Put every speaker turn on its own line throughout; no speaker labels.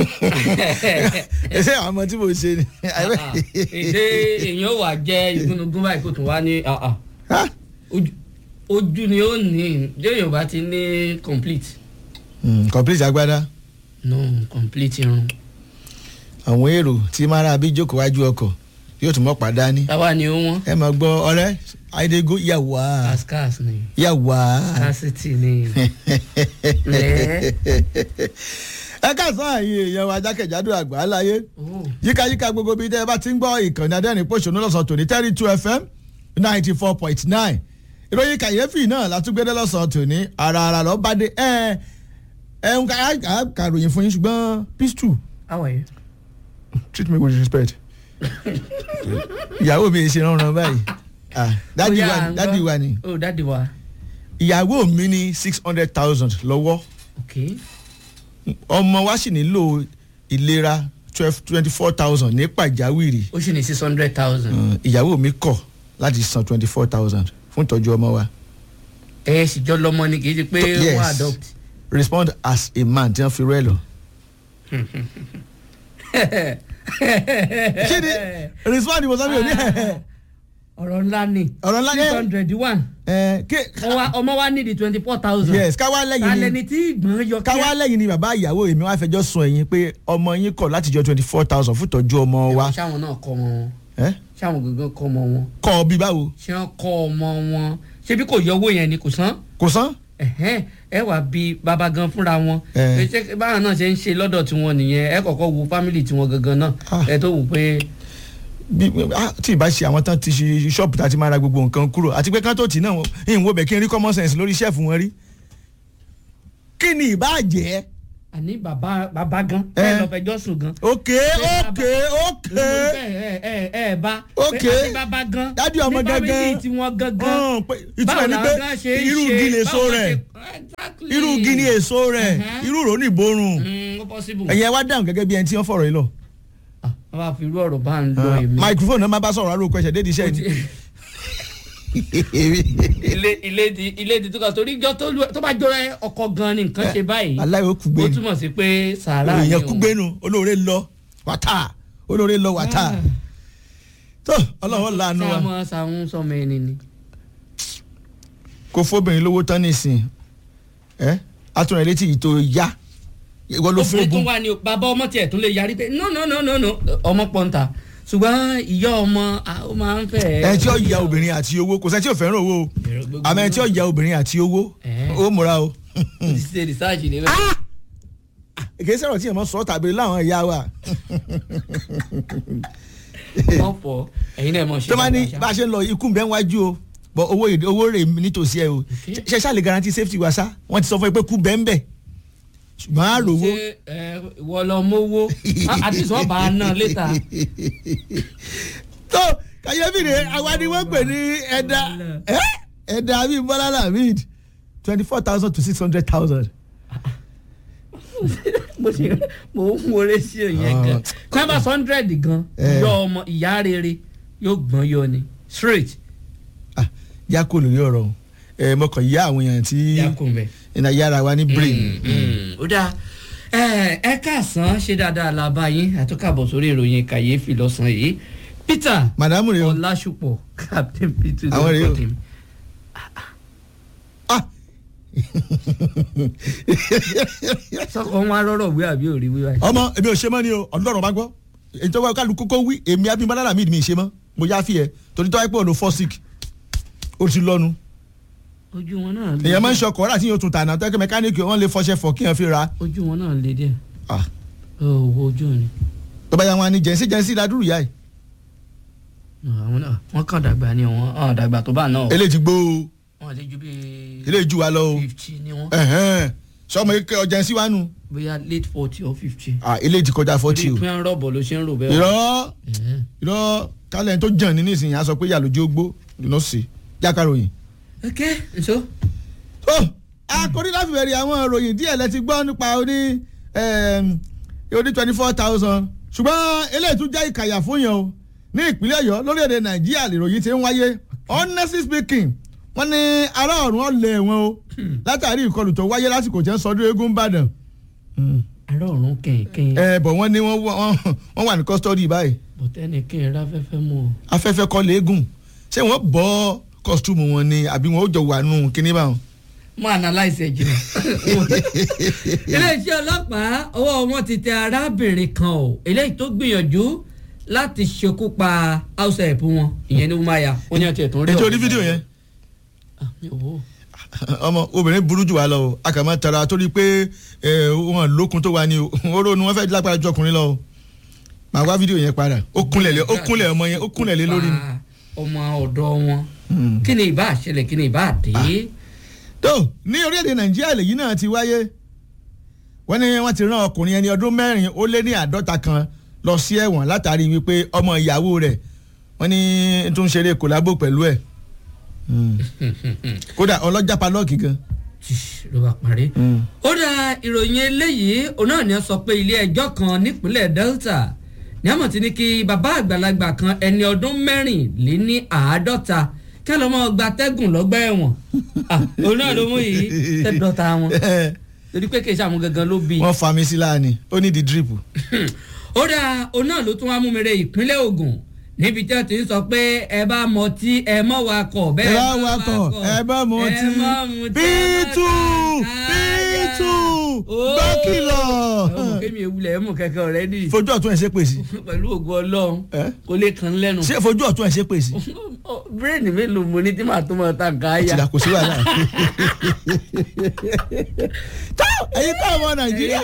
ẹsẹ àwọn ọmọ tí mo ṣe ni.
èdè èèyàn wà jẹ́ ìgúnnugún báyìí kò tún wá ní ah, ah.
Ah,
ojú ojú ni ó ní déèyàn bá ti ní complete
mm, complete agbada
no complete irun
àwọn èrò tí mara bí jókòó wájú ọkọ̀ yóò tún mọ́ padà ní.
táwa ni ó wọ́n
ẹ máa gbọ́ ọ̀rẹ́ àìdégó yàwá
cascas ni
yàwá.
casity ni lẹ́ẹ̀.
ẹ káàsán àyè èèyàn wa jákèjádò àgbà láyé
Oh.
yíkáyíká gbogbo bíi tẹ́ ẹ bá ti ń gbọ́ ìkànnì adẹ́rìn pòṣónú lọ́sàn tòní thirty two fm ninety four point nine ìròyìn kàyéfì náà látúgbédé lọ́sàn tòní ara ara lọ́ bá dé ẹ ẹ ń ká kàròyìn fún yín ṣùgbọ́n pistol
how are you.
treat me with respect ìyàwó mi ṣe ránran báyìí ah dádì
Ó yá,
wa
à ń
dádì
gbọ́.
wa ni
oh dádì wa
ìyàwó mi ní six hundred thousand lọ́wọ́
ok
ọmọ wa sì nílò ìlera twelve twenty four thousand ní pàjáwìrì
ó sì ní six hundred thousand.
Uh, ìyàwó mi kọ̀ láti san twenty four thousand fún ìtọ́jú ọmọ wa
ẹ sì jọ lọmọ ni kì í ṣe pé
Yes.
wọ́n adopt.
respond as a man tí wọ́n fi rẹ́ lọ. kí ni respond ìwòsàn mi ò ní
ọ̀rọ̀ ńlá ni
ọ̀rọ̀ ńlá
six
ní
hundred one
ẹ ké
ọmọ wa ní di twenty four thousand.
yes káwá lẹ́yìn
alẹ́
ni
ni tí ìgbọ̀n yọ
káwá lẹ́yìn ni bàbá ìyàwó èmi wá fẹjọ́ sùn ẹ̀yìn pé ọmọ yín kọ̀ láti jọ twenty four thousand fún ìtọ́jú ọmọ wa
ṣáwọn náà kọ́ ọmọ wọn
ẹ
ṣáwọn gangan kọ́ ọmọ wọn
kọ́ ọ bí báwo
ṣé wọ́n kọ́ ọmọ wọn ṣé bí kò yọ owó yẹn ni kò san
kò san
ẹ̀hẹ́n, ẹ wà bí bàbá gan fúnra wọn
Eh.
ṣé báwọn náà ṣe ń ṣe lọ́dọ̀ tiwọn nìyẹn ẹ kọ́kọ́ wo fámìlì tiwọn gangan náà
Ah.
ẹ tó wù pé
bí ah, tí ìbá ṣe àwọn tán ti ṣe ṣọ́ọ̀bù tá a ti máa ra gbogbo nǹkan kúrò àti pé kán tó tì náà ìhìn wo bẹ̀ kí n rí common sense lórí ṣẹ́ẹ̀fù wọn rí kí ni ìbá jẹ́
àní bàbá bàbá gan
Eh.
ẹ lọ fẹjọ́ sùn gan.
ok ok ok
ẹ ẹ ẹ bá
Ok.
pé àti bàbá gan
Dádì ọmọ
ní
gangan.
fámìlì tiwọn gangan
Hàn, pé ìtumọ̀
báwo
ni
làwọn
pé
gan ṣe ń
irú
ṣe,
igi lèso
báwo
rẹ̀
ṣe- Exactly.
irú igi ni èso rẹ̀
Mhm.
irú rò ní ìborùn
Mm, ó possible.
ẹ̀yin ẹ wá dáhùn gẹ́gẹ́ bí ẹni tí wọ́n fọ̀rọ̀ yìí lọ.
Ah, wọ́n bá fi irú ọ̀rọ̀ bá ń lọ èmi.
microphone náà máa bá sọ̀rọ̀ aróko ẹ̀ṣẹ̀ dédi iṣẹ́ ni.
ilé ilé di ilé di tó kà torí jọ tó lu- tó bá jọra ọkọ gan ni nǹkan ṣe báyìí
aláìwé kúgbe
ó
ni
túmọ̀ sí pé sàárà ni
èèyàn
o.
kúgbe nu olóore lọ wàtá olóore lọ wàtá
Ah.
tó ọlọ́run lànà
ṣé
wa
a mọ sàún sọmọ ẹni ni.
kó fóbìnrin lówó tán nísìn ẹ atúnrẹ̀ létí yìí tó yá ìwọ ló fún
obìnrin tún
ogun
wà ní o bàbá ọmọ tiẹ̀ tún lè yarí pé no no no no no ọmọ pọ́ńtà ṣùgbọ́n ìyá ọmọ ah, ó máa ń fẹ́.
ẹ tí ó ya obìnrin àti owó kò sẹ́ni tí ò fẹ́ràn owó o àmọ́ ẹ tí ó ya obìnrin àti owó
Eh.
ó múra o.
ti ṣe research ni bẹ́ẹ̀.
èké sọ̀rọ̀ tí èèmọ̀ sọ tàbí láwọn ìyá wa
wọ́n fọ ẹ̀yin náà mọ̀ ṣe.
tó máa ní
dáadáa
bá a ṣe ń lọ ikú bẹ́ẹ̀ wájú o bọ̀ owó èdè owó rè nítòsí ẹ o
Okay.
ṣe ṣáà lè guarantee safety wa sá wọ́n ti sọ fún ẹ pé kú bẹ́ẹ̀ ń bẹ̀ ṣùgbọ́n á rò wó.
ṣé ẹ wọ lọ mówó àti sọ bá a ná létà.
tó kàyéfì rè àwa ni wọ́n pè ní ẹ̀dá ẹ́ ẹ̀dá bíi bọ́lá lamid twenty four thousand to six hundred thousand.
mo ṣe mo ń wọlé sí òyìn gan kí wọ́n bá sọ hundred gan
Eh.
yọ ọmọ ìyá rere yóò gbọ́n yọ ni straight
yá kò lórí ọ̀rọ̀ o ẹ̀ mo kàn yá àwọn èèyàn tí
yakun bẹ́ẹ̀.
iná yára wa ní brain.
ó dáa ẹ ẹ káàsán ṣe dáadáa la bá yín àtúkàbọ̀ sórí ìròyìn kàyéfì lọ́sàn-án yìí peter
màdàmú rè o
ọlásùpọ̀ captain peter
Àwọn rèé o.
Dọ́kọ̀tìm.
ah
sọkọ wọn arọrọ wí àbí òrí wí báyìí.
ọmọ èmi ò ṣe mọ́ ni o ọlọ́run bá gbọ́ èyí tó wá kálukú kó wí èmi abimọ́lá lamid mi ì ṣe mọ́ mo yá fi ẹ torí tó wáyé pé òun fall sick ó ti lọ́nu
ojú wọn náà lé
èèyàn máa ń ṣe ọkọ̀ láti yóò tún tànà tó yẹ kí mẹkáníìkì wọn lè fọṣẹ fọ kí yẹn fi ra
ojú wọn náà lé díẹ̀
ah
owó ojú ni
tó bá yà wọn ni jẹ̀nsí jẹ̀nsí ládùrú yá ẹ̀
àwọn náà wọn kàn dàgbà ni wọn hàn dàgbà tó bá náà
eléyìí ti gbó o
wọn lè ju bíi
eléyìí jù wá lọ o
fifty ni wọn
ẹ̀hẹ́n. sọmọ ike ọjẹ̀nsí wa nù
bóyá late forty or fifty.
ah eléyìí ti kọjá fọ́tì o
bí wọn rọ̀bọ̀ ló ṣe ń rò bẹ́ẹ̀.
irọ́
Ẹ̀hẹ́n.
irọ́ kálẹ̀ tó jàn ní nísìnyí a sọ pé yàlójú ó gbó ló sí jákàròyìn.
ok nso.
ó akọni láti bẹ̀rẹ̀ àwọn ìròyìn díẹ̀ lẹ ti gbọ́ nípa oní oní twenty four thousand ṣùgbọ́n eléyìí tún jẹ́ ìkàyà fún yẹn o ní ìpínlẹ̀ ọ̀yọ́ lórílẹ̀‐èdè nàìjíríà lèròyìn ti ń wáyé honestly speaking wọ́n ní ará ọ̀run ọ̀lẹ̀ wọn o látàrí ìkọlù tó wáyé lásìkò tí wọ́n sọdún eégún ìbàdàn
ará ọ̀run kẹ̀kẹ́
ẹ bọ̀ wọ́n ní wọ́n wọ́n wọ́n wà ní custody báyìí
bọ̀tẹ́ni kí n ráfẹ́fẹ́ mú o.
afẹ́fẹ́ kọ́ léegun ṣé wọ́n bọ́ costume wọn ni àbí wọn ó jọ wà nù kíní báwọn.
mo analyse ẹ̀ jìnnà. iléeṣẹ́ ọlọ́pàá ọwọ́ wọn ti tẹ arábìnrin kan o eléyìí tó gbìyànjú láti ṣekú pa house help wọn ìyẹn ní umaya wọn ní ọtí ẹ̀tún rí
ètò
ọ̀rọ̀
orí fídíò yẹn
Ah, mi ò wò ó.
ọmọ obìnrin burú jù wá lọ o a kà máa tara torí pé ẹ, wọn lókun tó wà ní o oró ni wọ́n fẹ́ lágbára ju ọkùnrin lọ o màá wá fídíò yẹn padà ó kúnlẹ̀ lé ó kúnlẹ̀ ọmọ yẹn ó kúnlẹ̀ lé lórí ni.
Pa ọmọ ọ̀dọ́ wọn kí ni ìbá àṣẹlẹ̀ kí ni ìbá àdé.
tó ní orílẹ̀-èdè nàìjíríà lèyí náà ti wáyé wọ́n ní wọ́n ti rán ọkùnrin ẹni ọdún mẹ́rin ó lé ní àádọ́ta kan lọ sí ẹ̀wọ̀n látàrí wípé ọmọ ìyàwó rẹ̀ wọ́n ní tó ń ṣeré kòlábò pẹ̀lú ẹ̀ kódà ọlọ́jà palọ́ọ̀kì gan.
ló bá parí. ó dá ìròyìn eléyìí òun náà ni wọ́n sọ pé ilé ẹjọ́ kan nípínlẹ̀ Delta ní àmọ̀ tí ní kí bàbá àgbàlagbà kan ẹni ọdún mẹ́rìnléní àádọ́ta kí wọ́n lọ́ mọ́ gba tẹ́gùn lọ́gbà ẹ̀wọ̀n Ah, òun náà ló mú yìí tẹ́dọ̀ta wọn torí pé kì í ṣàmú gangan ló bí i.
wọ́n fa mi sí láàánì ó ní di drip.
ó dá òun náà ló tún wá mú mi re ìpínlẹ̀ Ògùn níbi tí wọ́n ti ń sọ pé ẹ bá mọtí ẹ mọ́ wakọ̀
ẹ
bẹ́ẹ̀
bá wakọ̀ ẹ bá mutí pítù pítù gbọ́kìlọ̀.
ọmọ kémi ewúlẹ̀ ẹ̀ mú kẹ̀kẹ́ ọ̀rẹ́ dì
fojú ọ̀tún ẹ̀ ṣe pèsè
pẹ̀lú ògùn ọlọ́run
Ẹ́?
kò lè kàn lẹ́nu.
ṣé fojú ọ̀tún ẹ̀ ṣe pèsè.
bírèèdì mélòó mo ní tí màá tó máa ta nǹkan ayá.
tìlà kò sí wàhálà. tó ẹ̀yin tó ọmọ nàìjíríà.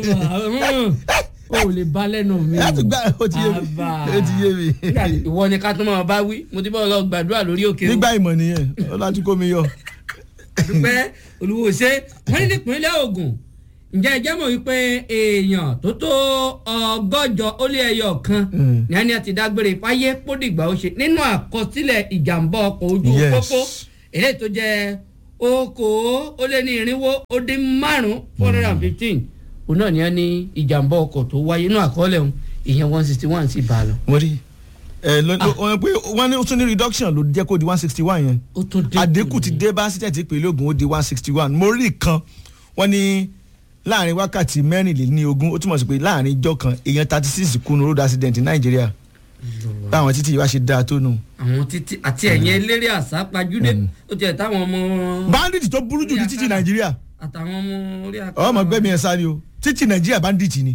o ò lè bá lẹ́nu mi.
láti gbà ó ti yé mi
Àbá.
ó ti yé mi.
Nígbà tí ìwọ ni ká tó máa bá wí mo ti bá ọ lọ gbàdúrà lórí òkè o.
nígbà ìmọ̀ nìyẹn ọlọ́tí kò mi yọ.
dúpẹ́ olùwò ṣe wọ́n ní nípínlẹ̀ Ògùn ǹjẹ́ ẹ jẹ́ mọ̀ wípé èèyàn tó tó ọgọ́jọ ó lé ẹyọ kan
Mm.
ní ẹni àti dágbére fáyé pódìgbà ó ṣe nínú àkọsílẹ̀ ìjàmbá ọkọ̀ ojú
Yes.
pópó eléyìí tó jẹ́ okòó ó lé ní irinwó ó dín márùn-ún four hundred and fifteen òun náà ní ẹni ìjàmbá ọkọ̀ tó wáyé nínú àkọọ́lẹ̀ òun ìyẹn one sixty one sì bá a lọ.
mo rí ẹ lọ lọ- wọ́n pé wọ́n ní ó tún ní reduction ló jẹ́ kó di one sixty one yẹn
ó tún dínkù
àdínkù ti
ní-
dé bá sítẹ̀tì ìpínlẹ̀ Ògùn ó di one sixty one mo rí kan wọ́n ní láàrin wákàtí mẹ́rìnlélógún ó túmọ̀ sí pé láàrin ijọ́ kan èèyàn thirty six kú ní road accident ní Nàìjíríà báwọn títí yìí wá ṣe dáa tó nù.
àwọn títí àti ẹ̀yìn eléré àsápajúdé ó tiẹ̀ táwọn ọmọ
bandit tó burú jù ní títí Nàìjíríà
àtàwọn ọmọ orí àkàrà.
ọmọ gbẹmí ẹ sáré o títí Nàìjíríà bandit ni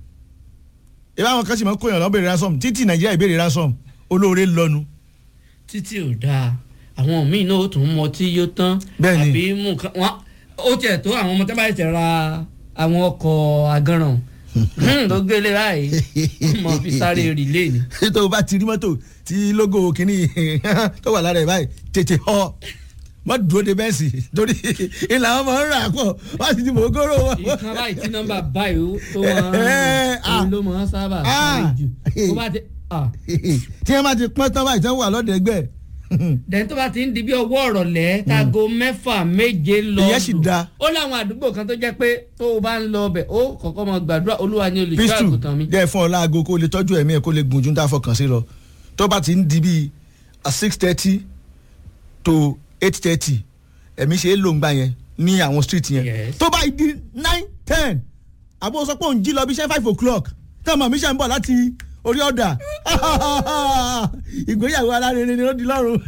ìbá àwọn kan sì máa ń kóyàn lọ béèrè ransom títí Nàìjíríà ìbéèrè ransom olóore lọnu.
títí ò dáa àwọn míì náà ó tún mọ tí yóò tán
Bẹ́ẹ̀ni.
àbí mú nǹkan wọn ó tiẹ̀ tó àwọn ọmọ tó bá ṣẹ̀ ra àwọn ọkọ̀ agánràn tó gbélé báyìí mọ fi sáré rìlé ni.
tó o bá ti rí mọ́tò tí logo kìíní tó wà lára ẹ̀ báyìí tètè họ wọ́n dúró de bẹ́ẹ̀sì torí ìlà wọn máa ń rà pọ̀ wọ́n sì ti mọ̀ ogóró wọn.
ìkan báyìí tí nọ́mbà báyìí ó- tó wọn
Eh, ah.
òun ló máa ń sábà
Ah.
sáré jù tó bá ti ah.
tí wọ́n bá ti pọ́n tán báyìí tí wọ́n wà lọ́dọ̀ ẹgbẹ́
dẹ̀n tó bá ti ń di bí ọwọ́ ọ̀rọ̀lẹ́ kágo mẹ́fà méje lọ
Ìyẹn sì
lù.
dáa.
ó láwọn àdúgbò kan tó jẹ́ pé tó o bá ń lọ ọbẹ̀ ó kọ́kọ́ mọ gbàdúrà olúwa ní olùṣọ́
pistu
àgùntàn mi.
jẹ́ fún ọ láago kó lè tọ́jú ẹ̀mí ẹ̀ kó lè gùn ju ní tá a fọkàn sí lọ tó bá ti ń di bíi six thirty to eight thirty ẹ̀mí ṣe é lò ń gbà yẹn ní àwọn street yẹn
Yes.
tó bá di nine ten àbó sọ pé òun jí lọ bí iṣẹ́ five o'clock tí ọmọ mi ṣe ń bọ̀ láti orí ọ̀dà ìgbéyàwó alárinrin ni ó di lọ́rùn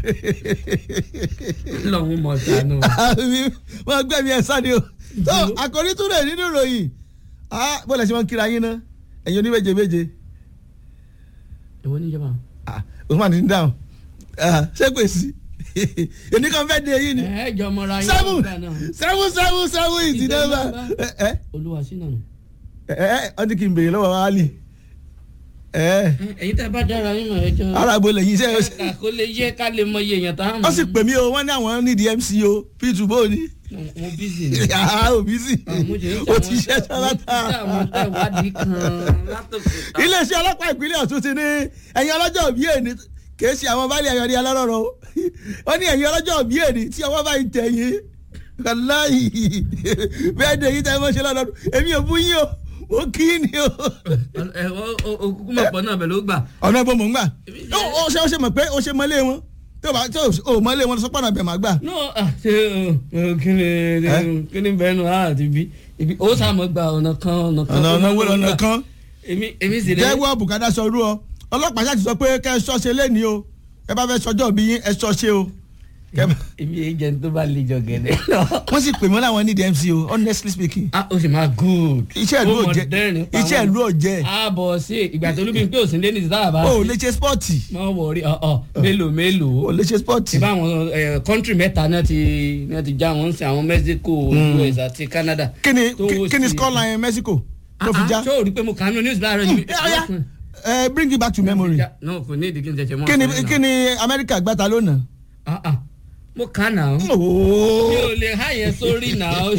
lọ́hún mọ̀ sánú.
wọ́n gbẹ̀mí ẹ̀ sáde o tó àkòrí tún rẹ̀ nínú ìròyìn Ah, bó lẹ ṣe máa ń kíra yín ná ẹ̀yin oníméje méje
ìwọ níjọba.
Ah, Usman ti ń dáhùn Ah, ṣé kò sí èmi kan fẹ́ de eyín ni
ẹ jọ mọra yín
seven
nígbà náà.
seven seven seven is the number ẹ ẹ
olúwa sí nànú.
ẹ ẹ ọdún kì í béèrè lọ́wọ́ Ali ẹ
ẹ̀yin tẹ́ bá dára yín mọ̀ ẹjọ́.
arábó lẹ́yìn iṣẹ́
kàkà kó lè yé ká lè mọ iye èèyàn tá a mọ̀.
wọ́n sì pè mí o wọ́n ní àwọn nídìí MC o P2 bó ni
mo bízì ni.
ah òbí sì
mo jẹ́ ń
ó ti ṣe
mo ti ṣe àwọn
sọ́látà
tẹ̀wádìí kan látòkè.
iléeṣẹ́ ọlọ́pàá ìpínlẹ̀ Ọ̀ṣun ti ní ẹ̀yin ọlọ́jọ́ òbí èní kìí ṣe àwọn báàlì ayọ̀dí alárọ̀rọ̀ o wọ́n ní ẹ̀yin ọlọ́jọ́ òbí èní tí ọwọ́ bá ń tẹ̀ yín kàláyì bẹ́ẹ̀ ni èyí tẹ́ ẹ mọ́ ṣe lọ́dọọdún èmi ò bú yín o mo kí ni o.
ẹ òkúkú mọ̀ pọ̀ náà bẹ̀ ló gbà.
ọ̀nà ìbomọ̀ ń gbà ó ṣe ó ṣe mọ̀ pé ó ṣe mọ́lé wọn tó bá tó o mọ́lé wọn sọ́pọ̀ náà bẹ̀ máa gbà.
no ah, ṣe o, o, kí ni
Eh?
kí ni bẹ́ẹ̀ nù á àti bí ibi ó sàmọ́ gba ọ̀nà kan ọ̀nà kan.
ọ̀nà ọ̀nà wo lọ́nà kan
èmi èmi sì rẹ̀.
jẹ́wọ́ bùkátà sọ irú ọ ọlọ́pàá ṣáà ti sọ pé kẹ́ ẹ ṣọ́ṣe lẹ́ni o ẹ bá fẹ́ sọjọ́ bí yín ẹ ṣọ́ṣe o. Kẹ́-
èmi èyí jẹ́ ní tó bá lè jọ gẹ̀dẹ̀ lọ.
wọ́n sì pè mọ́ láwọn ní dmc o honestly speaking
ah o sì máa good.
iṣẹ́ ìlú
Ó
ò
mọ
jẹ́
dẹ́rìn pa
iṣẹ́
wọ́n.
ìlú ò jẹ́
a bọ̀ sí ìgbà tó lóbi pé òsín lé ní ti táyà bá.
o ò lè ṣe spọ́ọ̀tì
mọ wọrí ọ ọ mélòó mélòó.
o ò lè ṣe spọ́ọ̀tì.
ìbá àwọn kọ́ńtírì mẹ́ta náà ti náà ti já wọn sí àwọn Mexico US àti Canada.
kí ni
tó wó
kí ni
sí-
scoreline Mexico tó fi
Ah,
já
ah, ṣé o rí pé mo kà á nínú news láàárọ̀ yìí.
ẹ ọ̀ya ẹ bring it back to memory
no kò ní ìdí kí n tẹ̀sẹ̀ mọ́.
kí ni
ọ̀sán
kí
náà.
ni Amẹ́ríkà gbàtà lónà.
Ah, ah, mo kà á náà. mi ò lè há yẹn sórí náà.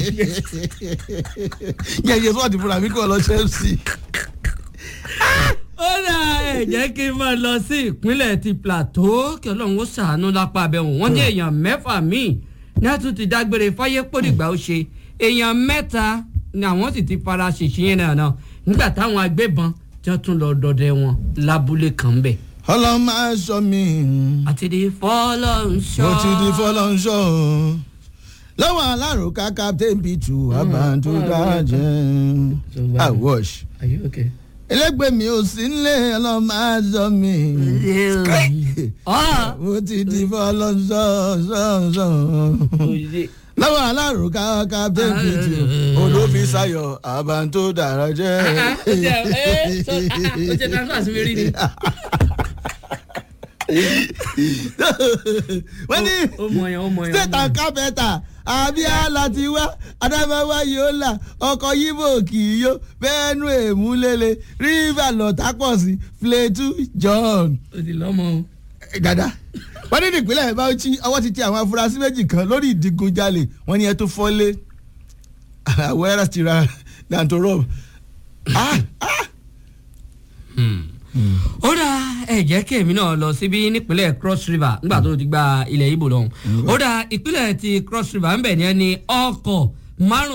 yẹ iye sọ́ọ̀tì fúnra mi kò lọ Chelsea.
ó dà ẹ jẹ́ kí n máa lọ sí ìpínlẹ̀ ti Plateau kí ọlọ́run ó ṣàánú lápá abẹ́wọ̀n wọ́n ní èèyàn mẹ́fà míì ní a tún ti dágbére fáyé pòdìgbà ó ṣe èèyàn mẹ́ta ni àwọn sì ti fara ṣèṣe yẹn náà náà nígbà táwọn agbébọn tí wọ́n tún lọ dọdẹ wọn lábúlé kan bẹ̀.
ọlọ́run máa sọ mí
àti di fọlọ́nṣọ́.
mo ti di fọlọ́nṣọ́ lọ́wọ́ alárùká captain pitu abantu dájẹ́ i wash
Are you okay?
ẹlẹgbẹ́ mi ò sí nílé ọlọ́run máa sọ mí
Ah!
mo ti di fọlọ́nṣọ́ ṣọ́ọ̀ṣọ́ lọ́wọ́ alárùká captain pitu olófisayọ abantu dájẹ́.
Ah, ah, ó jẹ́ ẹ́ sọ ah, ah, ó jẹ́ transfer sí mi rí ni.
wọ́n ní
ó mọ yẹn ó mọ yẹn. ó
state
mọ
and
yẹn.
carpenter abia láti wá adamawa yóò là ọkọ̀ yíbò kì í yó bẹ́ẹ̀nu èmúlélẹ̀ river lọ́tàpọ̀sí plateau john.
ó ti lọ́mọ o.
dada wọ́n ní nípínlẹ̀ bauchi ọwọ́ ti tẹ àwọn afurasí méjì kan lórí ìdígunjalè wọ́n ní ẹ tó fọ́lé àwọn ẹ̀rọ ti ra danto rob. Ah, ah.
ó dá ẹ jẹ́ kí èmi náà lọ síbí nípínlẹ̀ cross river nígbà tó ti gba ilẹ̀ ibo lọ́hùn ó dá ìpínlẹ̀ ti cross river ń bẹ̀ ní ẹni ọkọ̀ márùn